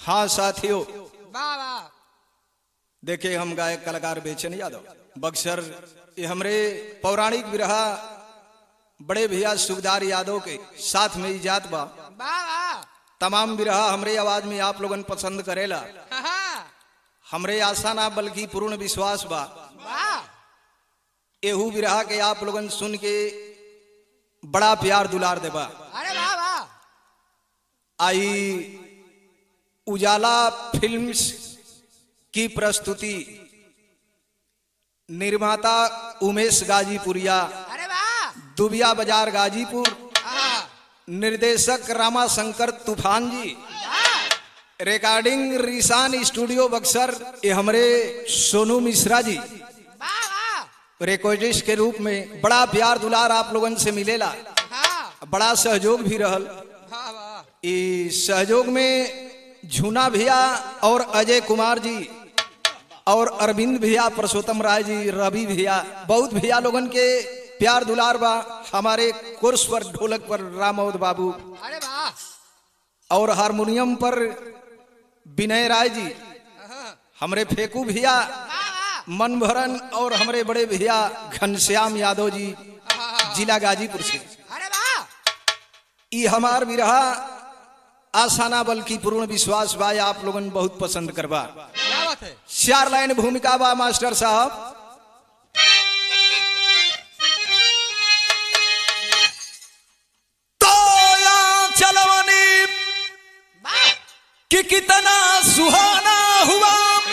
हाँ साथियों वाह वाह देखे हम गायक कलाकार बेचन यादव बक्सर ये हमरे पौराणिक विरहा बड़े भैया सुखदार यादव के साथ में इजात बा वाह वाह तमाम विरहा हमरे आवाज में आप लोगन पसंद करेला हाँ, हाँ, हमरे आशा ना बल्कि पूर्ण विश्वास बा वाह एहू विरहा के आप लोगन सुन के बड़ा प्यार दुलार देबा अरे वाह वाह आई उजाला फिल्म्स की प्रस्तुति निर्माता उमेश गाजीपुरिया अरे वाह दुबिया बाजार गाजीपुर हाँ, निर्देशक रामा शंकर तूफान जी वाह, रिकॉर्डिंग रिसान स्टूडियो बक्सर ये हमारे सोनू मिश्रा जी वाह वाह रिकॉर्डिस्ट के रूप में बड़ा प्यार दुलार आप लोगन से मिलेला हाँ, बड़ा सहयोग भी रहल वाह वाह इस सहयोग में झूना भैया और अजय कुमार जी और अरविंद भैया परसोत्तम राय जी रवि भैया बहुत भैया लोगन के प्यार दुलार बा हमारे कोर्स पर ढोलक पर रामोद बाबू अरे वाह और हारमोनियम पर विनय राय जी हाँ, हमरे फेकू भैया वाह वाह मन भरन और हमारे बड़े भैया घनश्याम यादव जी हाँ, जिला गाजीपुर से अरे वाह ई हमार विरहा आसाना बल्कि पूर्ण विश्वास बा ये आप लोगन बहुत पसंद करबा क्या बात है चार लाइन भूमिका बा मास्टर साहब तो या चलवनी वाह कि कितना सुहाना हुआ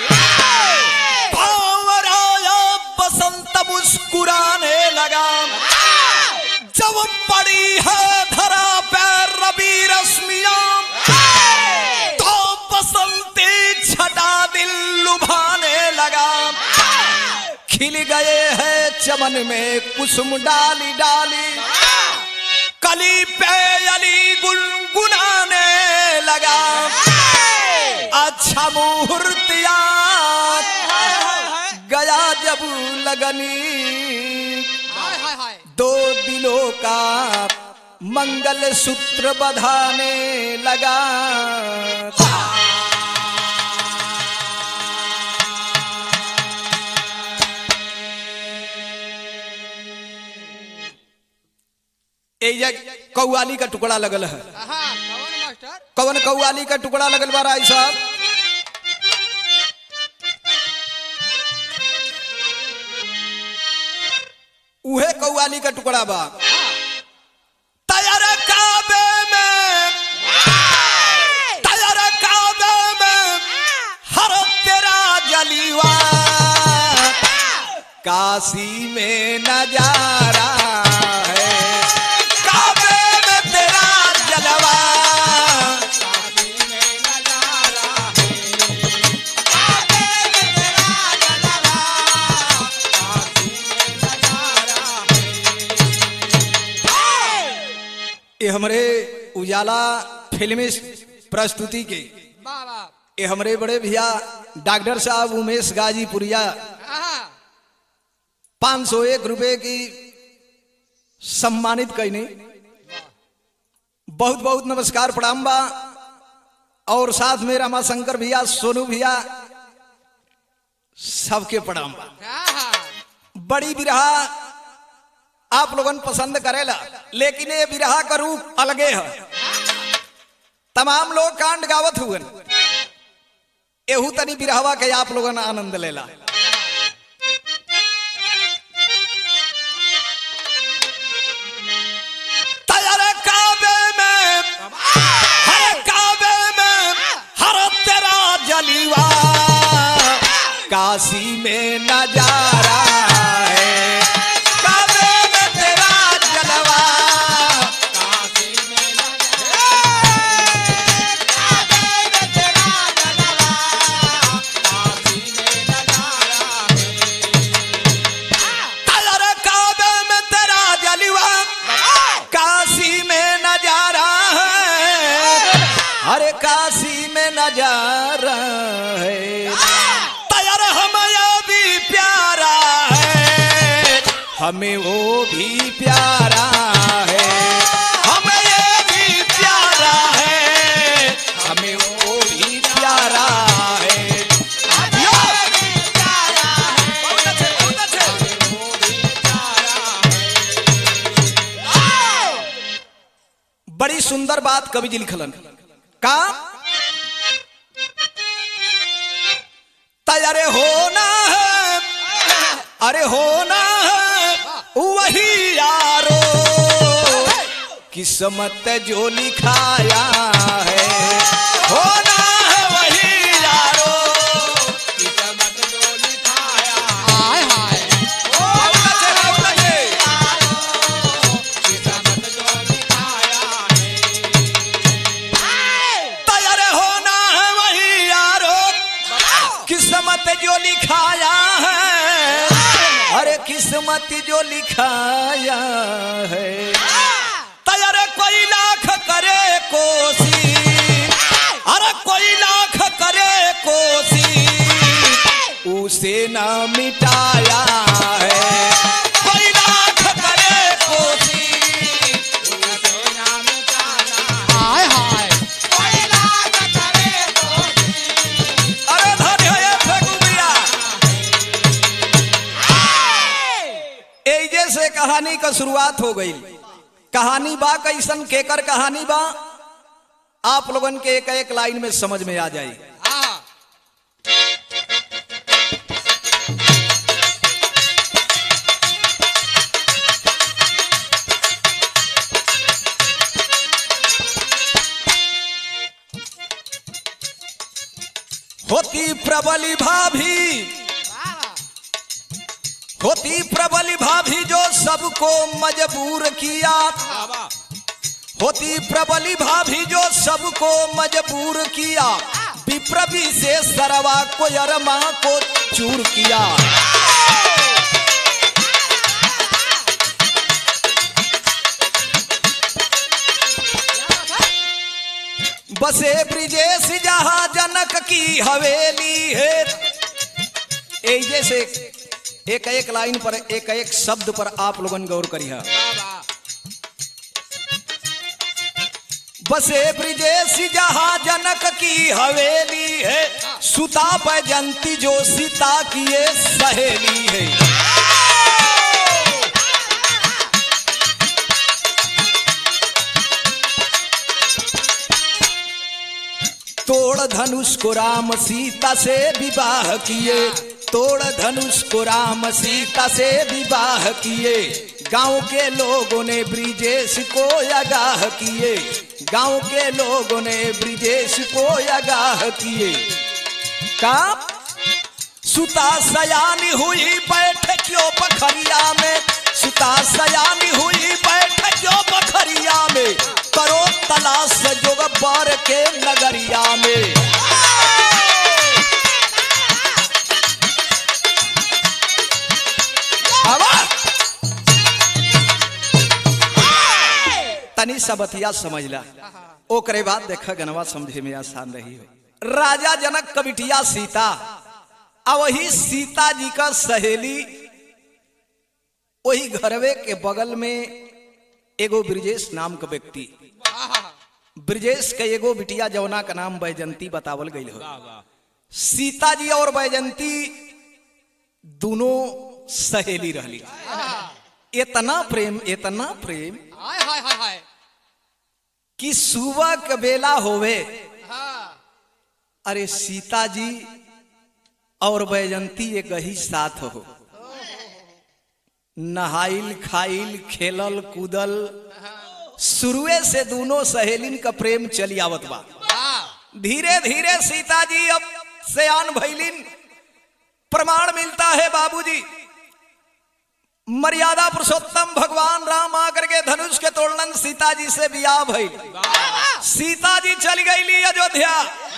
भावर आया बसंत मुस्कुराने लगा जब पड़ी है धरा पैर रवि रश्मियां तो बसंती छटा दिल लुभाने लगा खिल गए हैं चमन में कुसुम डाली डाली कली पे अली गुनगुनाने लगा अच्छा मुहूर्त याद गया जब लगनी हाय हाय हाय दो दिलों का मंगल सूत्र बधाने लगा एजा कौआली का टुकड़ा लगल है हाँ कौन मास्टर कवन कौआली का टुकड़ा लगल बा राय साहब उहे कौआली का टुकड़ा बा तैयार काबे में तैयार काबे में हर तेरा जलीवा काशी में नजारा है काबे में तेरा जलवा ये हमरे उजाला फिल्मी प्रस्तुति के वाह वाह ये हमरे बड़े भैया डॉक्टर साहब उमेश गाजीपुरिया हाँ पाँच सौ एक रुपए की सम्मानित कैनी बहुत बहुत नमस्कार प्रणाम बा और साथ में रामाशंकर भैया सोनू भैया सबके प्रणाम बा हाँ बड़ी बिरहा आप लोगन पसंद करेला लेकिन ये बिरहा का रूप अलगे है तमाम लोग कांड गावत हुए एहू तनी बिरहवा के आप लोगन आनंद लेला तैयार काबे में हर काबे में हर तेरा जलीवा काशी में नजारा है काबे में तेरा जलवा तैयार काबे में तेरा जलवा काशी में नजारा है अरे काशी में नजारा है तैयार हमें भी प्यारा है हमें वो भी प्यारा है हमें ये भी प्यारा है हमें वो भी प्यारा सुंदर बात कवि जी लिखलन का तैयारे होना है अरे होना है वही यारो किस्मत जो लिखाया है होना है वही यारो किस्मत जो लिखाया हाय हाय बहुत अच्छे, बहुत अच्छे। तैयार होना है वही यारो किस्मत जो लिखाया है अरे किस्मत जो लिखाया है तैयार कोई लाख करे कोशिश अरे कोई लाख करे कोशिश उसे ना मिटाया है कोई लाख करे कोशिश उसे ना मिटाया हाय हाय अरे धन्य है ये फेकुबिया एजे से कहानी का शुरुआत हो गई कहानी बा कैसन केकर कहानी बा आप लोगन के एक एक लाइन में समझ में आ जाई हाँ होती प्रबली भाभी होती प्रबली भाभी जो सबको मजबूर किया होती प्रबली भाभी जो सबको मजबूर किया विप्रवी से सरवा को अरमा को चूर किया बसे ब्रिजेश जहाँ जनक की हवेली है एक जैसे एक एक लाइन पर एक एक शब्द पर आप लोगन गौर करिए बसे ब्रिजेश जहाँ जनक की हवेली है सुता बैजंती जो सीता की ये सहेली है तोड़ धनुष को राम सीता से विवाह किए तोड़ धनुष को राम सीता से विवाह किए गांव के लोगों ने ब्रिजेश को आगाह किए गांव के लोगों ने ब्रिजेश को आगाह किए का सुता सयानी हुई बैठ क्यों पखरिया में सुता सयानी हुई बैठ क्यों पखरिया में करो तलाश जोग बार के नगरिया में हवा तनी सबतिया समझला ओकरे बाद देखा गनवा समझे में आसान रही हो राजा जनक कबिटिया सीता आ वही सीता जी का सहेली वही घरवे के बगल में एगो ब्रिजेश नाम का व्यक्ति ब्रिजेश के एगो बिटिया जौना का नाम बैजंती बतावल गई हो सीता जी और बैजंती दोनों सहेली रहली इतना प्रेम इतना प्रेम हाय हाय हाय हाय कि सुबह के बेला होवे हाँ अरे सीता जी और बैजंती एक ही साथ हो नहाइल खाइल खेलल कूदल शुरुए से दोनों सहेलिन का प्रेम चली आवत बा हाँ धीरे धीरे सीता जी अब सयान भैलिन प्रमाण मिलता है बाबूजी मर्यादा पुरुषोत्तम भगवान राम आकर के धनुष के तोड़न सीता जी से बियाह भइल सीता जी चल गईली अयोध्या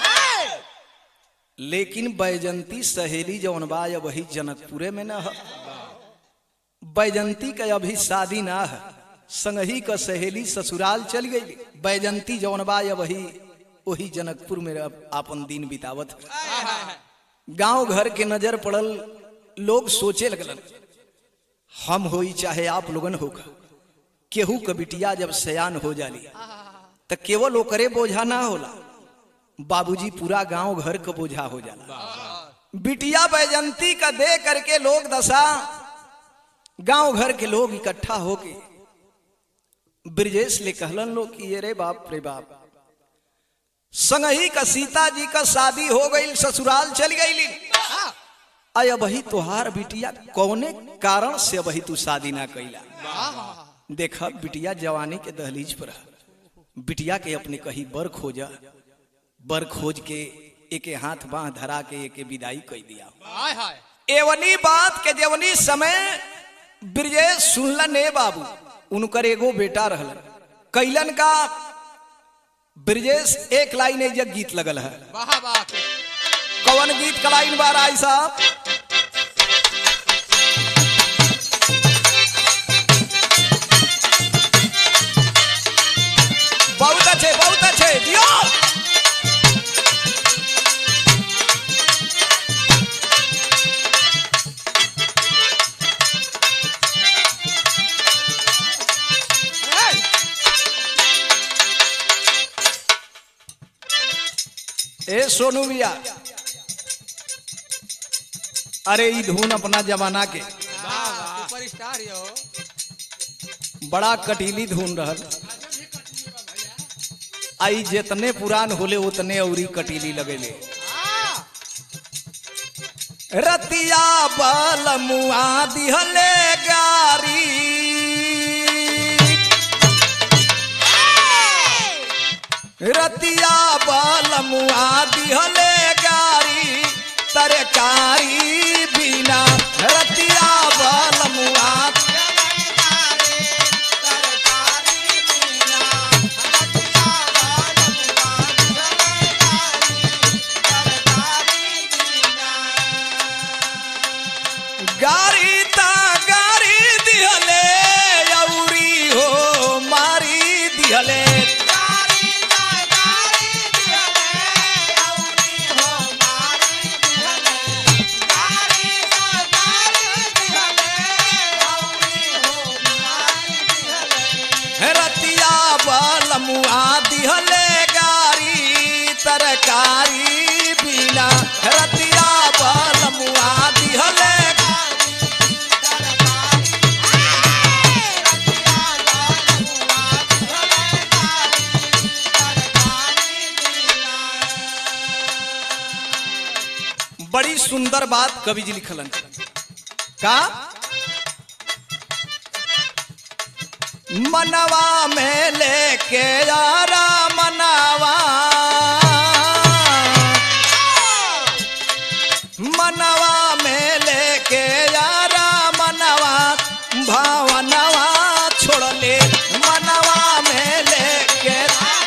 लेकिन बैजंती सहेली जौन बा अब वही जनकपुरे में न है बैजंती का अभी शादी ना है संगही का सहेली ससुराल चल गई बैजंती जौन बा अब वही वही जनकपुर में अब आपन दिन बितावत है गांव घर के नजर पड़ल लोग सोचे लगलन हम होई चाहे आप लोगन होगा केहू के बिटिया जब सयान हो जाली तो केवल ओकरे बोझा ना होला बाबूजी पूरा गांव घर का बोझा हो जाला बिटिया बैजंती का दे करके लोग दशा गांव घर के लोग इकट्ठा होके ब्रजेश ले कहलन लोग कि ये रे बाप रे बाप संगही का सीता जी का शादी हो गई ससुराल चल गई हाँ आय अबही तोहार बिटिया कौने कारण से अबही तू शादी ना कैला हाँ देखा बिटिया जवानी के दहलीज पर है। बिटिया के अपने कही बर खोजा बर खोज के एके हाथ बाह धरा के एके विदाई कई दिया हाय हाय एवनी बात के जेवनी समय ब्रजेश सुनलन ए बाबू उनकर एगो बेटा रहलन कैलन का ब्रजेश एक लाइन एजक गीत लगल है वाह वाह कौन गीत का लाइन बार आई साहब बहुत अच्छे बहुत अच्छे दियो ए सोनू भैया अरे ई धुन अपना जमाना के सुपर स्टार यो बड़ा कटीली धुन रहल आई जितने पुरान होले उतने औरी कटीली लगेले हाँ रतिया बल मुआ दिहले गारी रतिया बल मुआ दिहले गारी तरकारी बिना रतिया बल मुआ गारी ता गारी दिहले औरी हो मारी दिहले रतिया बल मुआ दिहले गारी तरकारी बिना रतिया बल मुआ दिहले बड़ी सुंदर बात कवि जी लिखलन का मनवा में लेके यारा मनावा मनवा में लेके यारा मनवा भावनवा छोड़ले मनवा में लेके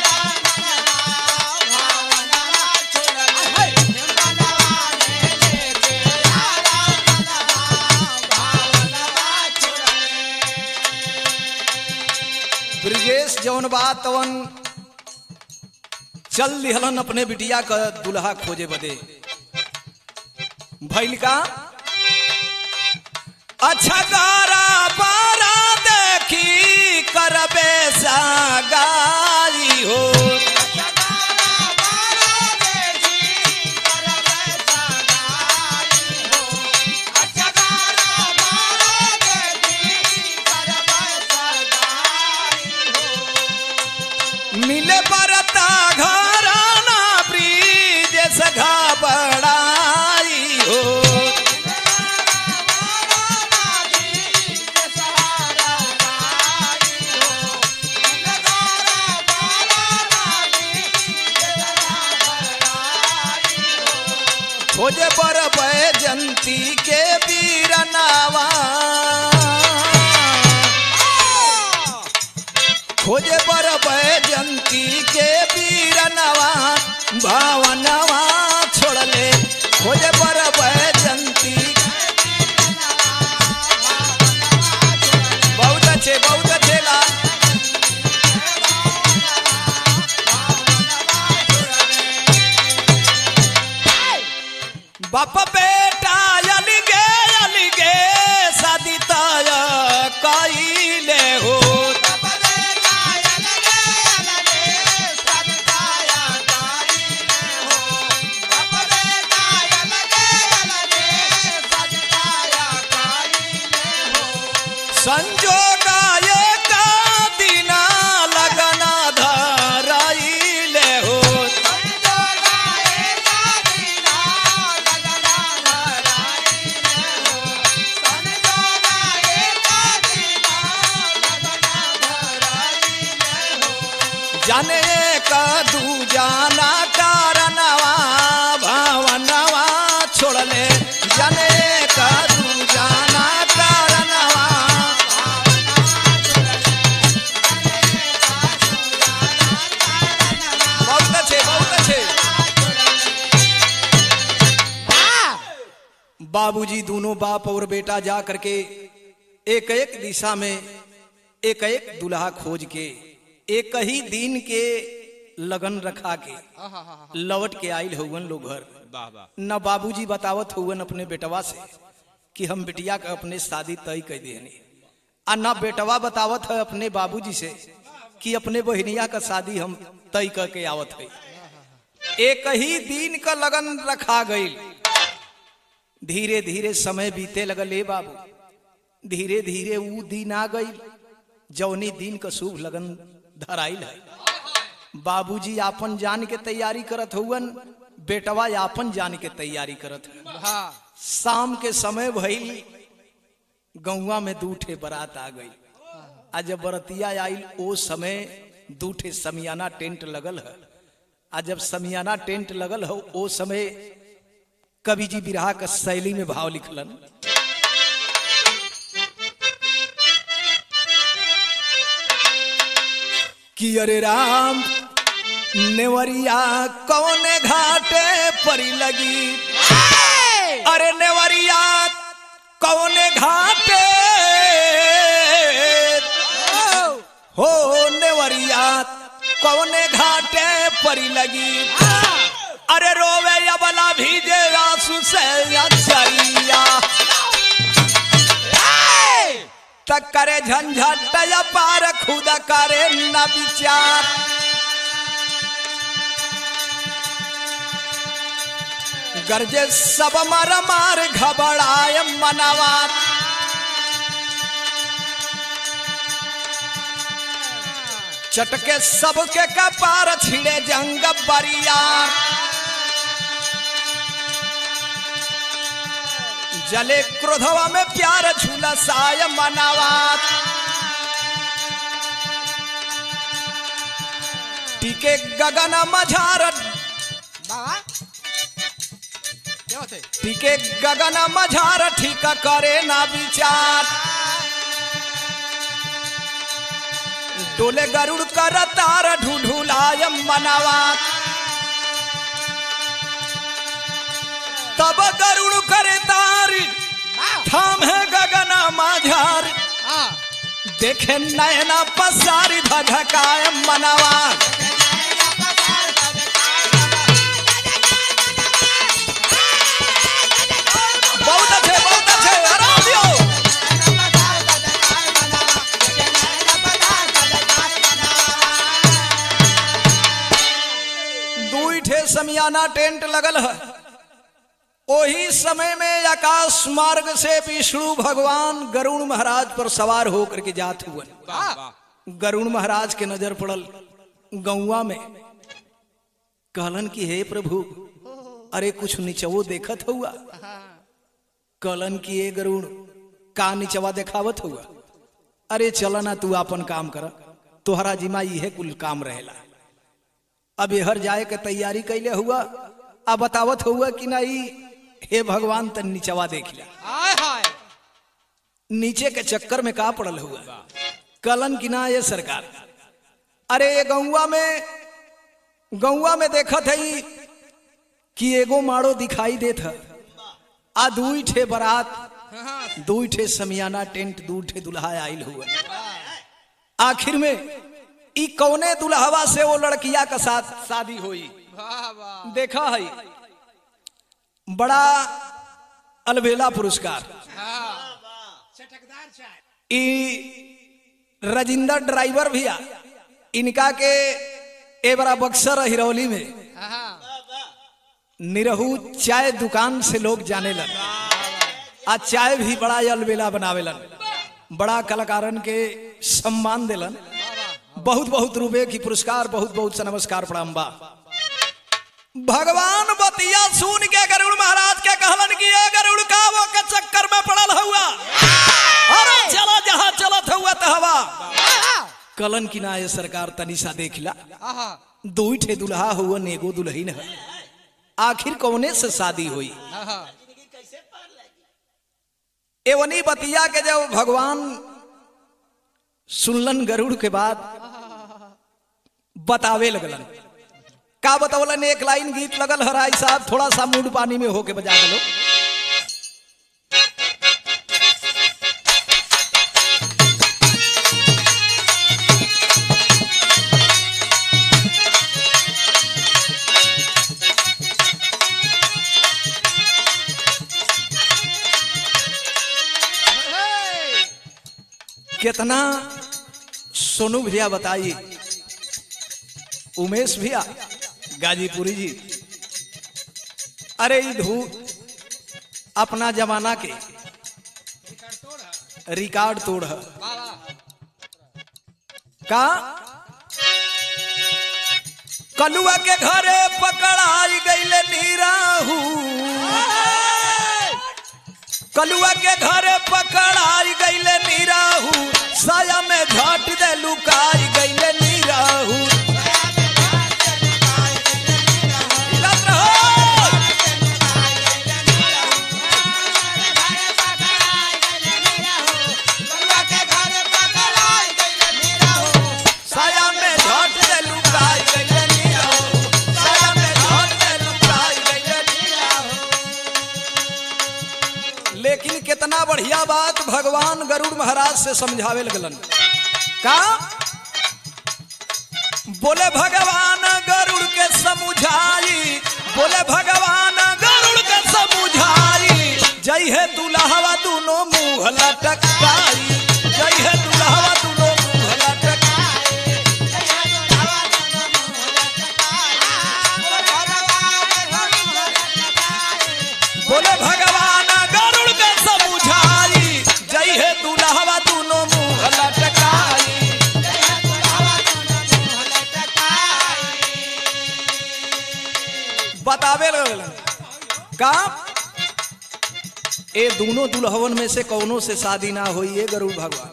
ब्रिजेश जौन बात तवन चल दिहलन अपने बिटिया का दुल्हा खोजे बदे भैल का अच्छा गारा बारा देखी करबे सागाई हो मिले परता घराना ब्रिज सघा बड़ाई हो खोजे पर जंती के बीरनावा खोजे पर जंती के बीरनवा भावनवा छोड़ले खोजे पर जंती बहुत अच्छे बहुत अच्छे ला बाप बेटा अलगे अलगे शादी तय कइले हो संजोगाए का दिना जाने का दू जाना कारणवा भावनवा छोड़ले जाने का दू जाना कारणवा बहुत अच्छे बहुत अच्छे बाबूजी दोनों बाप और बेटा जा करके एक एक दिशा में एक एक दुल्हा खोज के एक ही दिन के लगन रखा के लौट के आयल हुवन लोग घर वाह वाह न बाबूजी बतावत हुवन अपने बेटवा से कि हम बिटिया का अपने शादी तय कर देनी आ न बेटवा बतावत है अपने बाबूजी से कि अपने बहनिया का शादी हम तय करके आवत है एक ही दिन का लगन रखा गई धीरे धीरे समय बीते लगल ए बाबू धीरे धीरे ऊ दिन आ गई जौनी दिन का शुभ लगन धराइल है बाबूजी आपन जान के तैयारी करत हुवन बेटवा आपन जान के तैयारी करत है हाँ शाम के समय भइल गौवा में दू ठे बारात आ गई आ जब बरतिया आइल ओ समय दू ठे समियाना टेंट लगल है आ जब समियाना टेंट लगल हो ओ समय कवि जी बिरहा का शैली में भाव लिखलन कि अरे राम नेवरिया कौने घाटे परी लगी अरे नेवरिया कौने घाटे हो नेवरिया कौने घाटे परी लगी अरे रोवे अबला भीजे आंसू से अचरिया तक करे झंझट या पार खुद करे न विचार गर्जे सब मर मार घबराए मनवा चटके सबके कपार छिड़े जंग बरिया जले क्रोधवा में प्यार झुलसाय मनावा टीके गगन मझार बाबा क्या होते टीके गगन मझार ठीक करे ना विचार डोले गरुड़ कर तार ढूढुलाय मनावा तब गरुड़ करे तारी थाम है गगन माझार हाँ देखे नयना पसारी धधकाय मनावा बहुत अच्छे बहुत अच्छे आराम दियो दुई ठे समियाना टेंट लगल है ओही समय में आकाश मार्ग से विष्णु भगवान गरुण महाराज पर सवार होकर के जात हुए वाह वाह गरुण महाराज के नजर पड़ल गौवा में कहलन कि हे प्रभु अरे कुछ निचवो देखत हुआ कहलन कि हे गरुण का निचवा देखावत हुआ अरे चल ना तू अपन काम कर तोहरा जिमा इहे कुल काम रहेला अब हर जाए के तैयारी कैले हुआ आ बतावत हुआ कि नहीं हे भगवान तन निचवा देख लिया हाय हाय नीचे के चक्कर में का पड़ल हुआ कलन की ना ये सरकार अरे ये गौवा में गौवा में देखत है कि एगो माड़ो दिखाई देत है आ दुई ठे बारात हाँ दुई ठे समियाना टेंट दू ठे दुल्हा आइल हुआ आखिर में ई कौने दुल्हवा से वो लड़किया का साथ शादी हुई वाह वाह देखा है बड़ा अलबेला पुरस्कार हाँ ई राजिंदर ड्राइवर भैया इनका के ए बड़ा बक्सर हिरौली में हाँ निरहू चाय दुकान से लोग जाने लन आ चाय भी बड़ा अलबेला बनावेलन बड़ा कलाकारन के सम्मान देलन बहुत बहुत रुपए की पुरस्कार बहुत बहुत सा नमस्कार प्रणाम बा भगवान बतिया सुन के गरुड़ महाराज के कहलन कि ये गरुड़ का वो के चक्कर में पड़ल हुआ अरे चला जहां चलत हुआ तो हवा कलन की ना ये सरकार तनिषा देखला आहा दो ठे दुल्हा हुआ एगो दुल्हन है आखिर कौने से शादी हुई आहा एवनी बतिया के जब भगवान सुनलन गरुड़ के बाद बतावे लगलन का बतौलन एक लाइन गीत लगल हराई साहब थोड़ा सा मूड पानी में होके बजा दलो हे! कितना सोनू भैया बताइए उमेश भैया गाजीपुरी जी अरे ई धू अपना जमाना के रिकॉर्ड तोड़ है बाबा का कलुआ के घरे पकड़ाई गईले नीराहू कलुआ के घरे पकड़ाई गईले नीराहू साया में झट दे लुकाई गईले नीराहू हिलत रहो। साया में झट दे लुकाई गईले नीराहू साया में झट दे लुकाई गईले नीराहू लेकिन कितना बढ़िया बात भगवान गरुड़ महाराज से समझावे लगलन का बोले भगवान गरुड़ के समझाई बोले भगवान गरुड़ के समझाई जय है दुल्हवा दोनों मुंह लटकाई जय है दुल्हवा दोनों मुंह लटकाई बोले भगवान गरुड़ के समझाई जय है दुल्हवा दोनों मुंह लटकाई बतावे लगलन का ए दोनों दुल्हवन में से कौनों से शादी ना हुई ये गरुड़ भगवान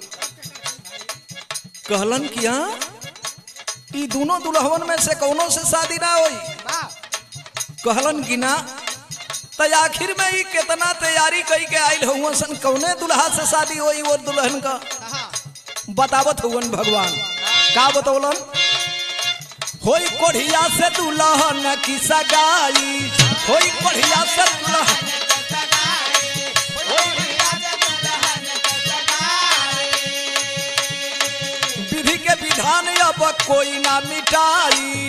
कहलन कि हाँ ई दोनों दुल्हवन में से कौनों से शादी ना हुई कहलन कि ना तो आखिर में ई कितना तैयारी कई के आयल हुआ सन कौने दुल्हा से शादी हुई वो दुल्हन का बतावत हुवन भगवान का बतौलन होई कोढ़िया से दुल्हन की सगाई होई कोढ़िया से दुल्हन विधि के विधान अब कोई ना मिटाई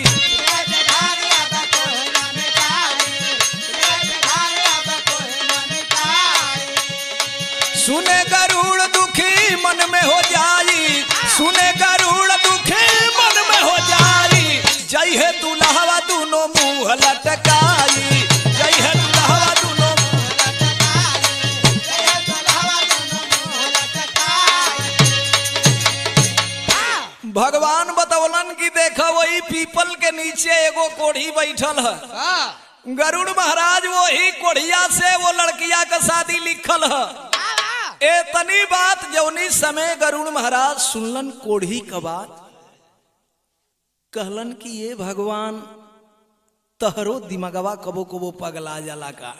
सुने गरुड़ दुखी मन में हो जाई सुने गरुड़ दुखी मन में हो जाई जय है दुल्हवा दोनों मुंह लटकाई जय है दुल्हवा दोनों मुंह भगवान बतौलन कि देखो वही पीपल के नीचे एगो कोढ़ी बैठल है गरुड़ महाराज वही कोढ़िया से वो लड़किया का शादी लिखल है ए तनी बात जौनी समय गरुड़ महाराज सुनलन कोढ़ी का बात कहलन कि ये भगवान तहरो दिमगवा कबो कबो पगला जाला का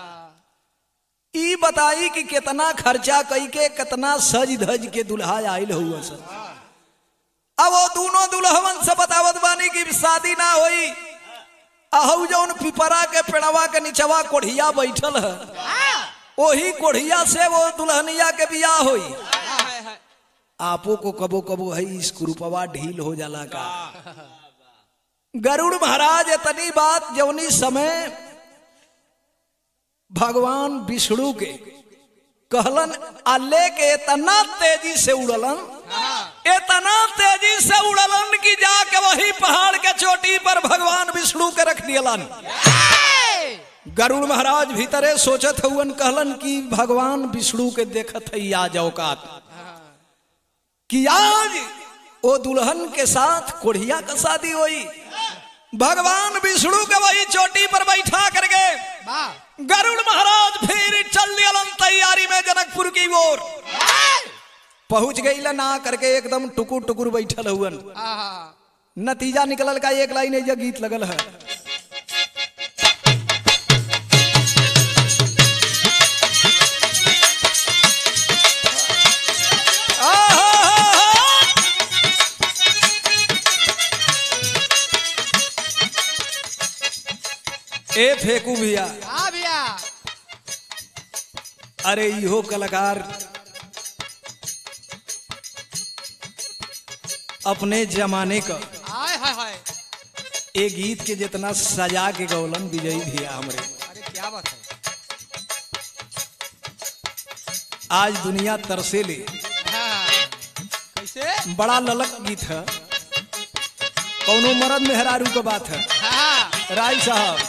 ई बताई कि कितना खर्चा कई के कितना सज धज के दुल्हा आयल हुआ सर अब वो दोनों दुल्हवन से बतावत बानी कि शादी ना होई अहू जौन पिपरा के पेड़वा के निचवा कोढ़िया बैठल है वही कोढ़िया से वो दुल्हनिया के बियाह होई आपो को कबो कबो है इस कुरूपवा ढील हो जाला का गरुड़ महाराज इतनी बात जौनी समय भगवान विष्णु के कहलन अल्ले के इतना तेजी से उड़लन इतना तेजी से उड़लन कि जाके वही पहाड़ के चोटी पर भगवान विष्णु के रख दियलन गरुड़ महाराज भीतरे सोचत हुवन कहलन कि भगवान विष्णु के देखत है आज औकात कि आज वो दुल्हन के साथ कोढ़िया का शादी हुई भगवान विष्णु के वही चोटी पर बैठा करके गरुड़ महाराज फिर चल दियलन तैयारी में जनकपुर की ओर पहुंच गई ना करके एकदम टुकुर टुकुर बैठल हुअन आहा नतीजा निकलल का एक लाइन एजा गीत लगल है ए फेंकू भैया हाँ भैया अरे इहो कलाकार अपने जमाने का हाय हाय हाय ए गीत के जितना सजा के गौलन विजयी भैया हमरे अरे क्या बात है आज दुनिया तरसे ले हाँ कैसे बड़ा ललक गीत है कौनो मर्द मेहरारू का बात है हाँ राय साहब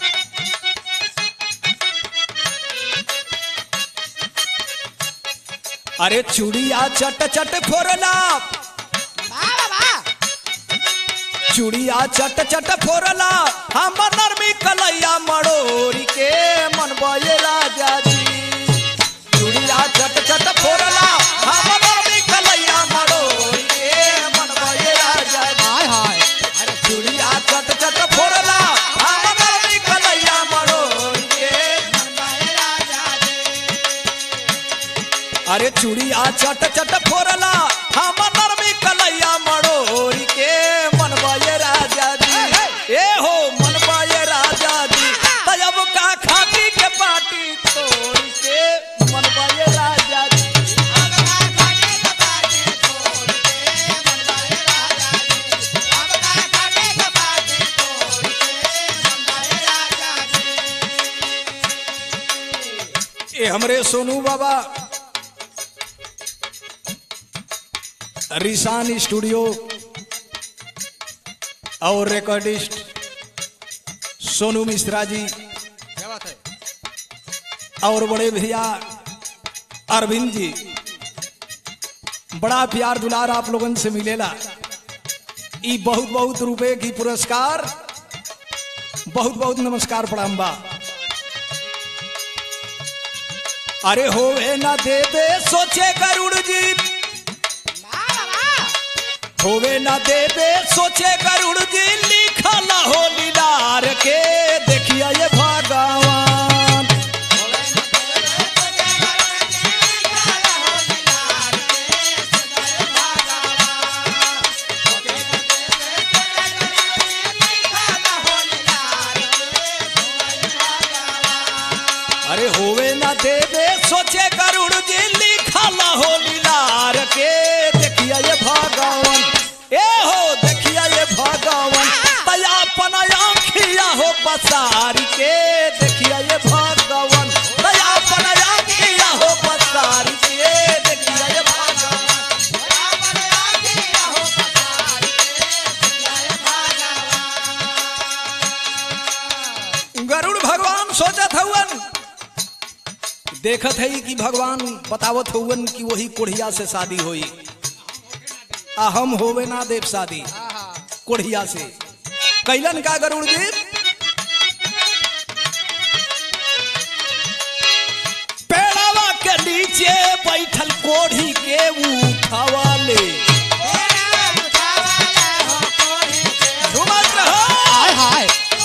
अरे चूड़िया चट चट फोरला वाह वाह चूड़िया चट चट फोरला हम नरमी कलैया मड़ोरी के मन बये राजा जी चूड़िया चट चट फोरला हम नरमी कलैया मड़ोरी के मन बये राजा जी हाय हाय अरे चूड़िया चट चट फोरला हम नरमी कलैया मड़ोरी के अरे चूड़िया चट चट फोरला हम नरमी कलैया मड़ोरी के मनबाए राजा जी ए हो मनबाए राजा जी तब का खाटी के पाटी तोड़ के मनबाए राजा जी ए हमरे सोनू बाबा रिसान स्टूडियो और रिकॉर्डिस्ट सोनू मिश्रा जी क्या बात है और बड़े भैया अरविंद जी बड़ा प्यार दुलार आप लोगन से मिलेला ई बहुत बहुत रुपए की पुरस्कार बहुत बहुत नमस्कार प्रणाम बा अरे होवे ना देवे सोचे गरुड़ जी होवे ना देवे सोचे गरुड़ जी लिखल हो लीलार के देखिए ये भगवान अरे होवे ना देवे सोचे गरुड़ जी लिखल हो लीलार के देखिए ये भगवान ए हो देखिए ये भगवान तया अपन आँखिया हो पसार के देखिए ये भगवान तया अपन आँखिया हो पसार के देखिए ये भगवान गरुड़ भगवान सोचत हवन देखत है कि भगवान बतावत हवन कि वही कोढ़िया से शादी होई आ हम होवे ना देव शादी कोढ़िया से कैलन का गरुड़ जी पेड़ावा के नीचे बैठल कोढ़ी के उठावा ले घुमत रहो हाय हाय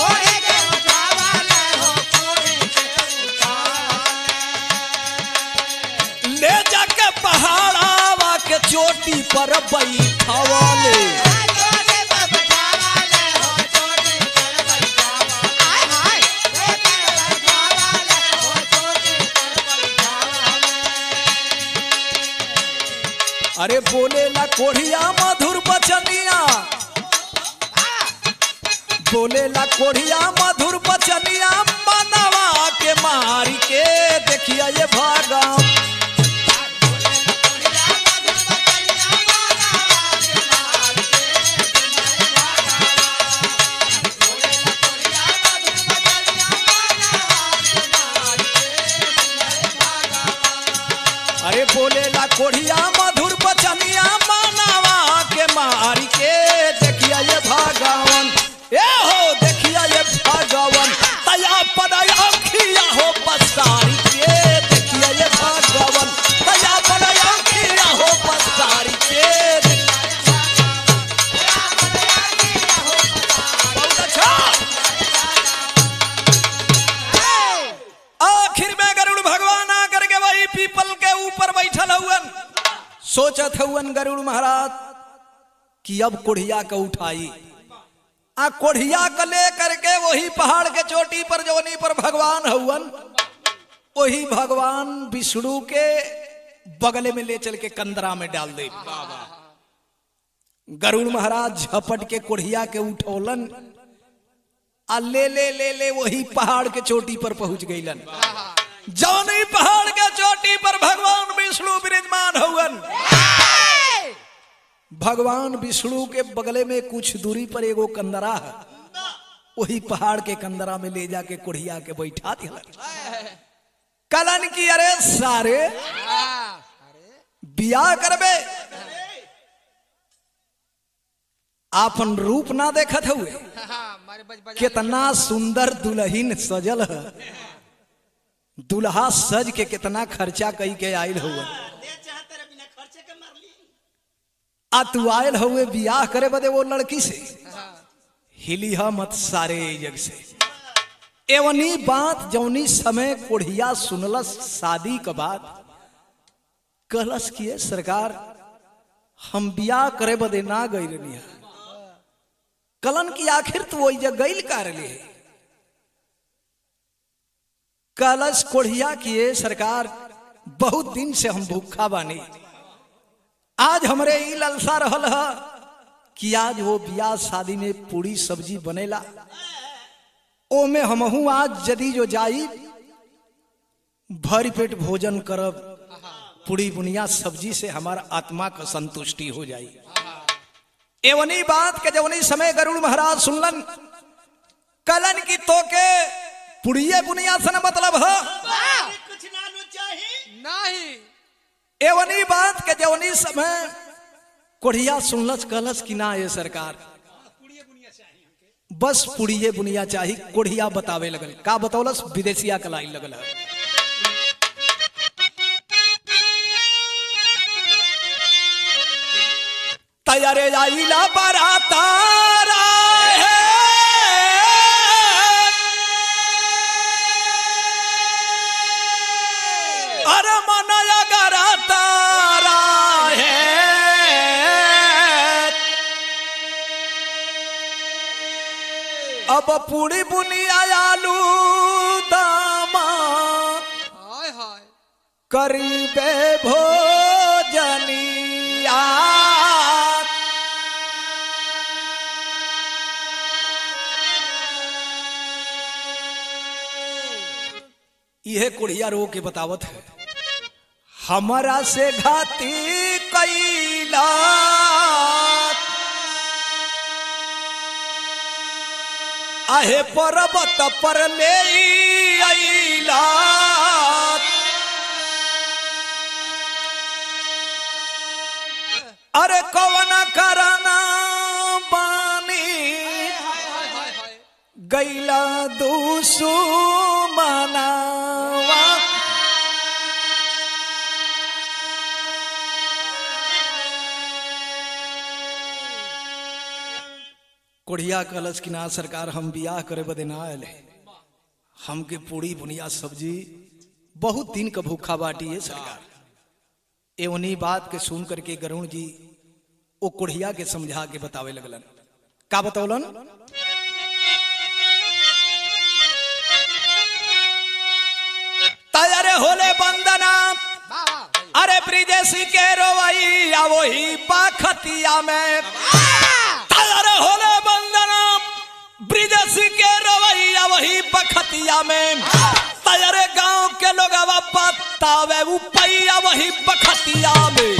ले जाके पहाड़ावा के चोटी पर बैठावा ले अरे बोलेला कोढ़िया मधुर बचनिया बोलेला कोढ़िया मधुर बचनिया मनवा के मारी के देखिया ये भागम अरे बोलेला कोढ़िया मधुर बचनिया मनवा के मारी के देखिया ये भगवान ए हो देखिया ये भगवान तया पदया खिया हो पसारी के देखिया ये भगवान तया पदया खिया हो सोचत हवन गरुड़ महाराज कि अब कोढ़िया का उठाई आ कोढ़िया का ले करके वही पहाड़ के चोटी पर जोनी पर भगवान हवन वही भगवान विष्णु के बगले में ले चल के कंदरा में डाल दे गरुड़ महाराज झपट के कोढ़िया के उठौलन आ ले ले ले ले वही पहाड़ के चोटी पर पहुंच गईलन जौनी पहाड़ के चोटी पर भगवान विष्णु विराजमान हवन भगवान विष्णु के बगले में कुछ दूरी पर एगो कंदरा है वही पहाड़ के कंदरा में ले जाके कुढ़िया के बैठा दिया कलन की अरे सारे बियाह करबे आपन रूप ना देखत हुए मारे बज बज कितना सुंदर दुल्हन सजल है दुल्हा सज के कितना खर्चा कई के आयल हुए आ तू आयल हुए बियाह करे बदे वो लड़की से हिली हा मत सारे जग से एवनी बात जौनी समय कोढ़िया सुनलस शादी के बाद कहलस किए सरकार हम बियाह करे बदे ना गई रही कलन की आखिर तू वही जग गईल कर ले कलश कोढ़िया किए सरकार बहुत दिन से हम भूखा बानी आज हमरे ई ललसा रहल है कि आज वो बियाह शादी में पूरी सब्जी बनेला ओमे हमहू आज यदि जो जाई भरी पेट भोजन करब पूरी बुनिया सब्जी से हमारा आत्मा का संतुष्टि हो जाई एवनी बात के जवनी समय गरुड़ महाराज सुनलन कलन की तोके पुड़िए बुनिया से न मतलब है कुछ ना लो चाही नहीं एवनी बात के जवनी समय कोढ़िया सुनलस कहलस कि ना ये सरकार बस पुड़िए बुनिया चाही कोढ़िया बतावे लगल का बतौलस विदेशिया कलाई लगल है तैयारे आईला बरातारा है अरे मनया गरा तारा है अब पूरी बुनिया आलू दामा हाय हाय करीबे भोजनिया यह कुड़िया रो के बतावत है हमारा से घाती कैला आहे पर्वत पर ले अइला अरे कवन करना बानी हाय हाय हाय गैला दूसु मनावा कोढ़िया कलश की ना सरकार हम बियाह करे बदे ना आयल है हमके पूरी बुनिया सब्जी बहुत दिन का भूखा बाटी है सरकार एवनी बात के सुन करके गरुण जी वो कोढ़िया के समझा के बतावे लगलन का बतौलन तैयारे होले बंदना वाह वाह अरे ब्रिजेशी के रोवैया वही पाखतिया में तैयारे होले बंदना ब्रिजेशी के रोवैया वही पखतिया में तैयारे गांव के लोग बतावे उपैया वही पखतिया में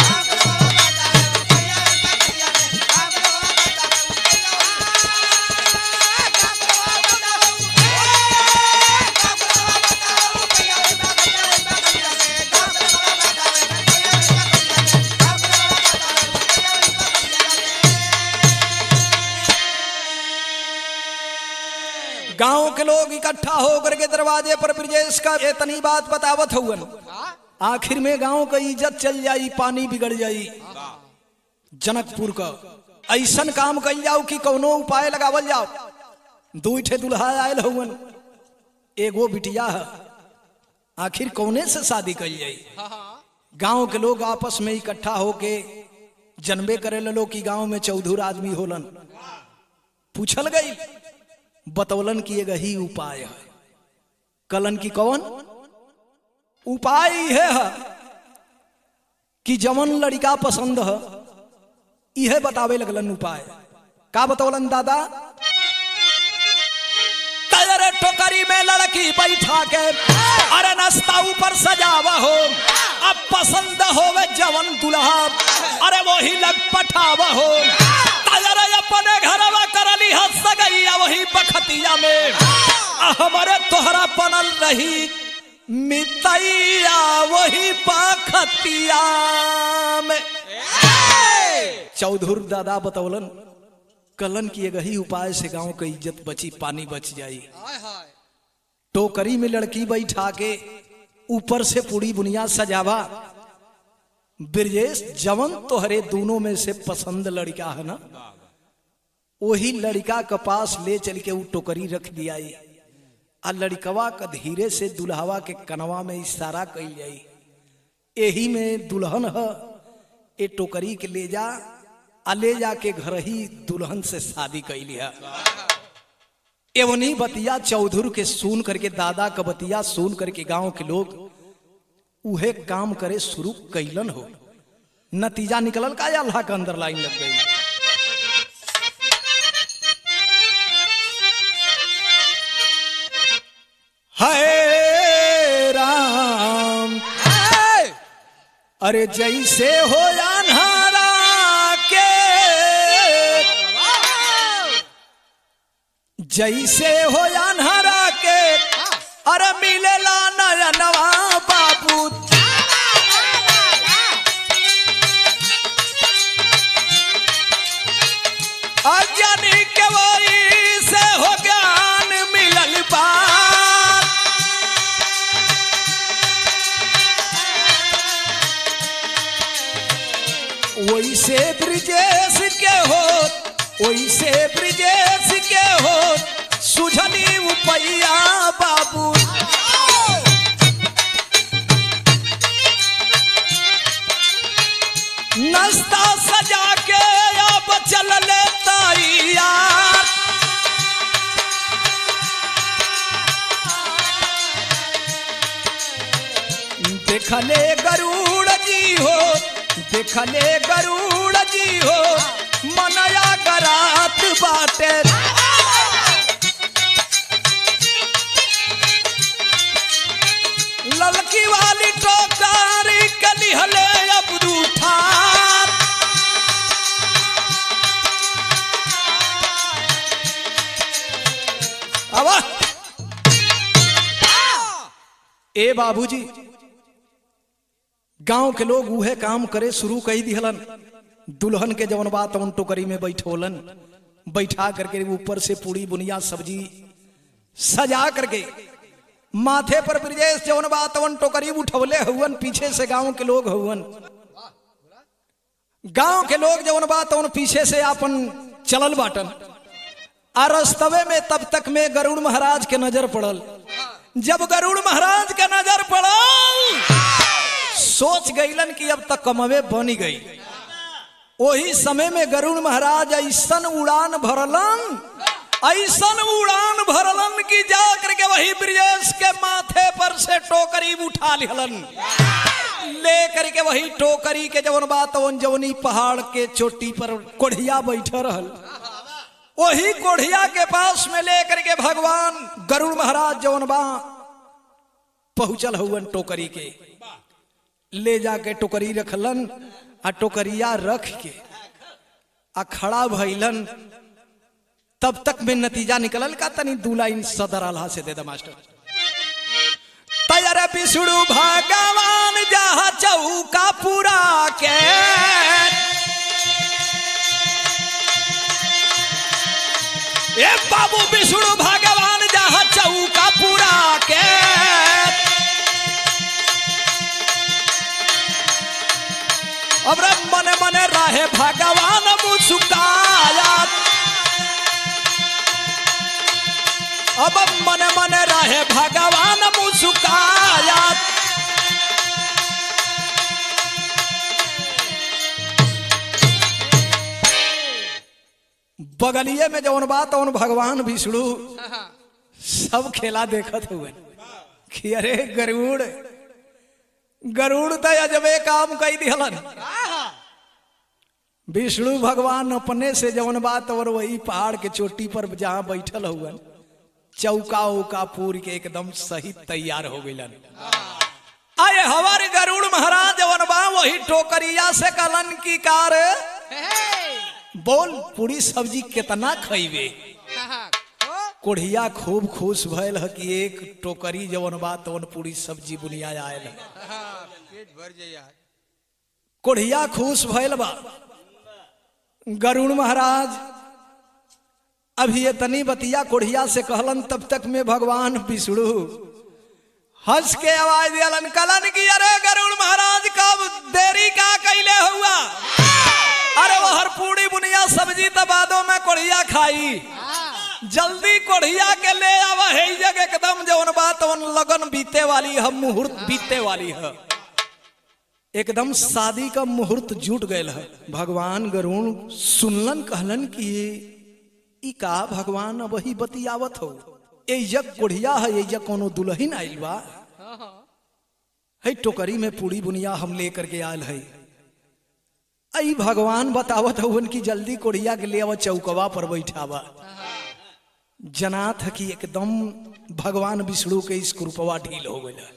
गांव के लोग इकट्ठा होकर के दरवाजे पर ब्रिजेश का इतनी बात बतावत हुवन आखिर में गांव का इज्जत चल जाई पानी बिगड़ जाई जनकपुर का ऐसन काम कल जाओ कि कौनो उपाय लगावल जाओ दू ठे दुल्हा आयल हुवन एगो बिटिया है आखिर कौने से शादी कल जाई गांव के लोग आपस में इकट्ठा होके जनबे करे लो कि गांव में चौधुर आदमी होलन पूछल गई बतौलन की एगो ही उपाय है कलन की कौन उपाय यह है कि जवन लड़का पसंद है यह बतावे लगलन उपाय का बतौलन दादा तैयारे टोकरी में लड़की बैठा के अरे नाश्ता ऊपर सजावा हो अब पसंद होवे जवन दुल्हा अरे वही लग पठावा हो तैयारे अपने घरवा करली हंस गईया वही बखतिया में आ हमारे तोहरा बनल रही मितैया वही बखतिया में चौधुर दादा बतौलन कलन की एक ही उपाय से गांव की इज्जत बची पानी बच जाई हाय हाय टोकरी में लड़की बैठा के ऊपर से पूरी बुनिया सजावा ब्रजेश जवन तोहरे दोनों में से पसंद लड़का है ना वही लड़का के पास ले चल के वो टोकरी रख दिया आ लड़कवा का धीरे से दुल्हवा के कनवा में इशारा कल जाई यही में दुल्हन है ए टोकरी के ले जा आ ले जाके घर ही दुल्हन से शादी कैली है एवनी बतिया चौधुर के सुन करके दादा का बतिया सुन करके गांव के लोग उहे काम करे शुरू कैलन हो नतीजा निकलल का या अल्लाह के अंदर लाइन लग गई है राम अरे जैसे हो अन्हारा के जैसे हो अन्हारा के अरे मिलेला नयनवा बाबू अज्ञानी के वही से हो ज्ञान मिलल बात वैसे ब्रिजेश के हो वैसे ब्रिजेश के हो सुझनी उपैया बाबू नाश्ता सजा के अब चल ले तैयार देखले गरुड़ जी हो देखले गरुड़ जी हो मनया गरात बाटे ललकी वाली टोकारी कली हले अब रूठार अब ए बाबूजी गांव के लोग उहे काम करे शुरू कही दिहलन दुल्हन के जवन बात उन टोकरी में बैठोलन बैठा करके ऊपर से पूरी बुनिया सब्जी सजा करके माथे पर ब्रजेश जवन बात वन टोकरी उठवले हुवन पीछे से गांव के लोग हुवन गांव के लोग जवन बात वन पीछे से अपन चलल बाटन आ रस्तवे में तब तक में गरुड़ महाराज के नजर पड़ल जब गरुड़ महाराज के नजर पड़ल सोच गईलन कि अब तक कमवे बनी गई वही समय में गरुड़ महाराज ऐसन उड़ान भरलन ऐसन उड़ान भरलन कि जा करके वही ब्रिजेश के माथे पर से टोकरी उठा लिहलन ले करके वही टोकरी के जवन बात वन जवनी पहाड़ के चोटी पर कोढ़िया बैठे रहल वही कोढ़िया के पास में ले करके भगवान गरुड़ महाराज जवन बा पहुंचल हुवन टोकरी के ले जाके टोकरी रखलन आ टोकरिया रख के आ खड़ा भइलन तब तक में नतीजा निकलल का तनी दू लाइन सदर आल्हा से दे दे मास्टर तैयार बिसुड़ू भगवान जहा चौका पूरा के ए बाबू बिसुड़ू भगवान जहा चौका पूरा के अब रे मने मने रहे भगवान मुस्काया अब मने मने रहे भगवान मुस्काया बगलिए में जौन बात उन भगवान विष्णु हाँ, सब खेला देखत हुए कि अरे गरुड़ गरुड़ तो अजबे काम कई दिहलन विष्णु भगवान अपने से जौन बात और वही पहाड़ के चोटी पर जहाँ बैठल हुए चौका उका पूर के एकदम सही तैयार हो गइलन आए हमारे गरुड़ महाराज जौन बा वही टोकरिया से कलन की कार हे, बोल पूरी सब्जी कितना खइबे हाँ, हाँ, ओ, कोढ़िया खूब खुश भयल ह कि एक टोकरी जवन बा तवन पूरी सब्जी बुनिया आयल ह। हाँ, पेट भर जाए यार कोढ़िया खुश भयल बा गरुड़ महाराज अभी ये तनी बतिया कोढ़िया से कहलन तब तक में भगवान विष्णु हंस के आवाज दियलन कलन की अरे गरुड़ महाराज कब देरी का कैले हुआ अरे वो हर पूरी बुनिया सब्जी तो बादों में कोढ़िया खाई हाँ, जल्दी कोढ़िया के ले आवा है ई जग एकदम जवन बात वन लगन बीते वाली है मुहूर्त बीते वाली है एकदम शादी का मुहूर्त जुट गयल है भगवान गरुण सुनलन कहलन कि ई का भगवान अब वही बतियावत हो ए जग कोढ़िया है ए जग कोनो दुल्हन आइल बा हाँ, हाँ, है टोकरी में पूरी बुनिया हम लेकर के आयल है आई भगवान बतावत हवन कि जल्दी कोढ़िया के ले आवा चौकवा पर बैठावा जनात है कि एकदम भगवान विष्णु के इस कृपवा ढील हो गया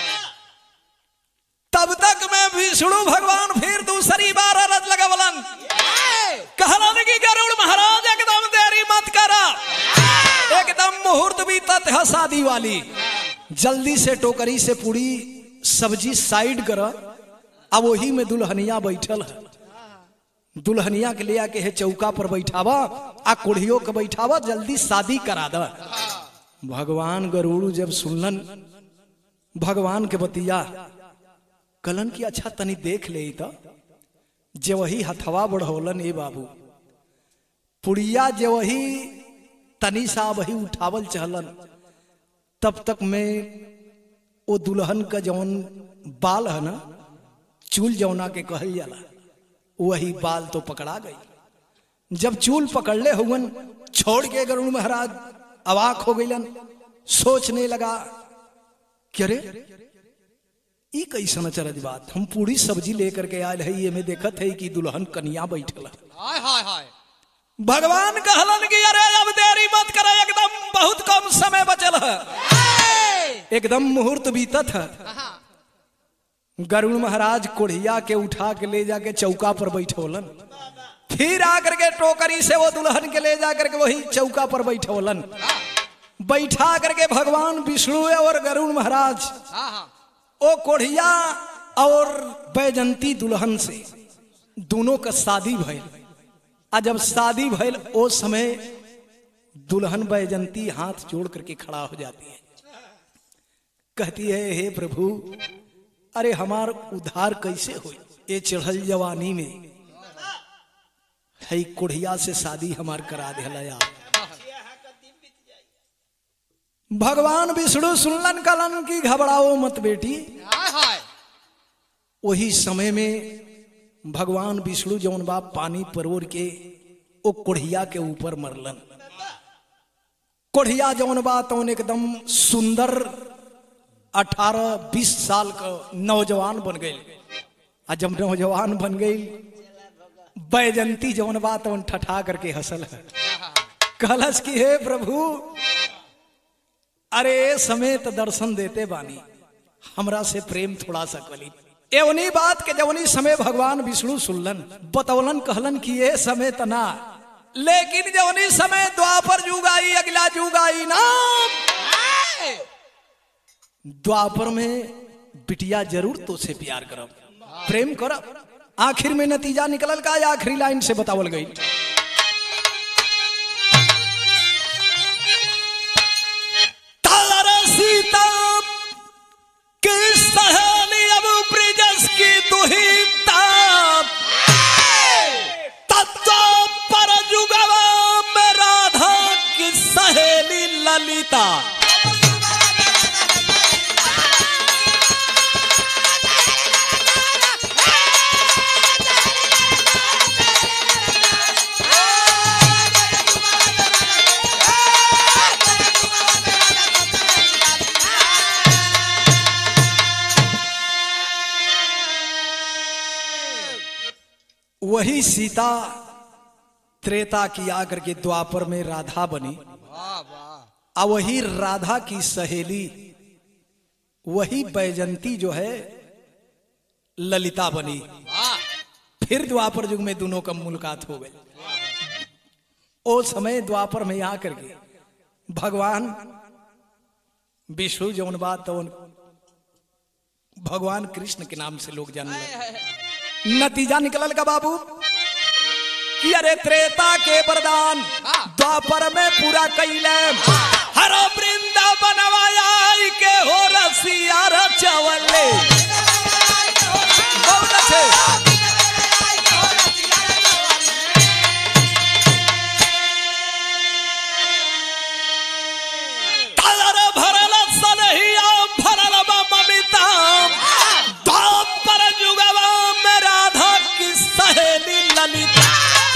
तब तक मैं विष्णु भगवान फिर दूसरी बार अरज लगवलन हे, कहलन कि गरुड़ महाराज एकदम देरी मत करा एकदम मुहूर्त भी तत है शादी वाली जल्दी से टोकरी से पूरी सब्जी साइड कर अब वही में दुल्हनिया बैठल है दुल्हनिया के ले आके है चौका पर बैठावा आ कोढ़ियों के बैठावा जल्दी शादी करा द भगवान गरुड़ जब सुनलन भगवान के बतिया कलन की अच्छा तनी देख ले तो जे वही हथवा बढ़ौलन ए बाबू पुड़िया जे वही तनी सा वही उठावल चहलन तब तक में वो दुल्हन का जौन बाल है ना चूल जौना के कहल जाला वही बाल तो पकड़ा गई जब चूल पकड़ले हुवन छोड़ के गरुड़ महाराज अवाक हो गईलन सोचने लगा कि अरे ई कैसन अचरज बात हम पूरी सब्जी लेकर के आयल है ये में देखत है कि दुल्हन कन्या बैठल है हाय हाय हाय भगवान कहलन कि अरे अब देरी मत करे एकदम बहुत कम समय बचल है हे, एकदम मुहूर्त बीतत है हाँ, गरुड़ महाराज कोढ़िया के उठा के ले जाके चौका पर बैठोलन फिर आकर के टोकरी से वो दुल्हन के ले जाकर के वही चौका पर बैठोलन बैठा करके भगवान विष्णु और गरुड़ महाराज हाँ, हाँ, ओ कोढ़िया और बैजंती दुल्हन से दोनों का शादी भइल आ जब शादी भइल ओ समय दुल्हन बैजंती हाथ जोड़ करके खड़ा हो जाती है कहती है हे प्रभु अरे हमार उद्धार कैसे हो ये चढ़ल जवानी में है कोढ़िया से शादी हमार करा दिला यार भगवान विष्णु सुनलन कलन की घबराओ मत बेटी हाय हाय वही समय में भगवान विष्णु जौन बा पानी परोर के ओ कोढ़िया के ऊपर मरलन कोढ़िया जौन बा तौन एकदम सुंदर अठारह बीस साल का नौजवान बन गई आ जब नौजवान बन गई बैजंती जौन बा तौन ठठा करके हंसल है कहलस कि हे प्रभु अरे ए समय तो दर्शन देते बानी हमरा से प्रेम थोड़ा सा कली एवनी बात के जवनी समय भगवान विष्णु सुनलन बतौलन कहलन कि ये समय तना लेकिन जवनी समय द्वापर युग आई अगला युग आई ना द्वापर में बिटिया जरूर तो से प्यार करब प्रेम करब आखिर में नतीजा निकलल का या आखिरी लाइन से बतावल गई तार सीता की सहेली अब ब्रिजस की दुहिता तत्व पर जुगवा में राधा की सहेली ललिता वही सीता त्रेता की आकर के द्वापर में राधा बनी वाह वाह आ वही राधा की सहेली वही बैजंती जो है ललिता बनी वाह फिर द्वापर युग में दोनों का मुलाकात हो गई ओ समय द्वापर में यहाँ करके भगवान विष्णु जौन बात तो भगवान कृष्ण के नाम से लोग जानने लगे नतीजा निकलल का बाबू कि अरे त्रेता के वरदान द्वापर में पूरा कैले हर वृंदावन बनवाया के हो रसिया रचवले बहुत अच्छे तार भरल सनहिया भरल बा ममिता द्वापर जुगवा में राधा की सहेली ललिता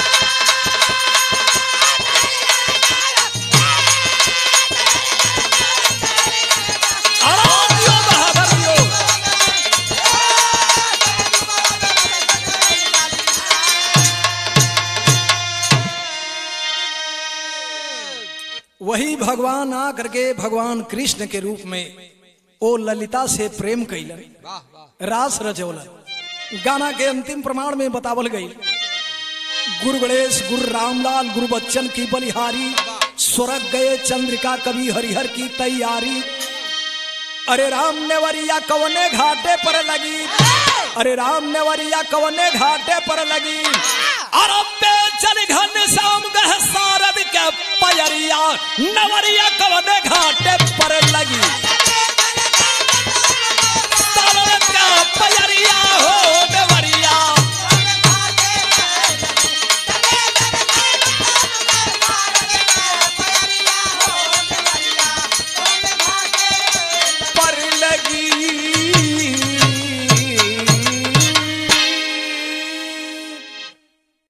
आराधियो बहादुरियो वही भगवान आ करके भगवान कृष्ण के रूप में ओ ललिता से प्रेम कैलन वाह वाह रास रचौलन गाना के अंतिम प्रमाण में बतावल गई गुरु गणेश गुरु रामलाल गुरु बच्चन की बलिहारी स्वर्ग गए चंद्रिका कवि हरिहर की तैयारी अरे राम नेवरिया कवने घाटे पर लगी अरे राम नेवरिया कवने घाटे पर लगी अरबे चल घन शाम गह सारद के पयरिया नवरिया कवने घाटे पर लगी सारद का पयरिया हो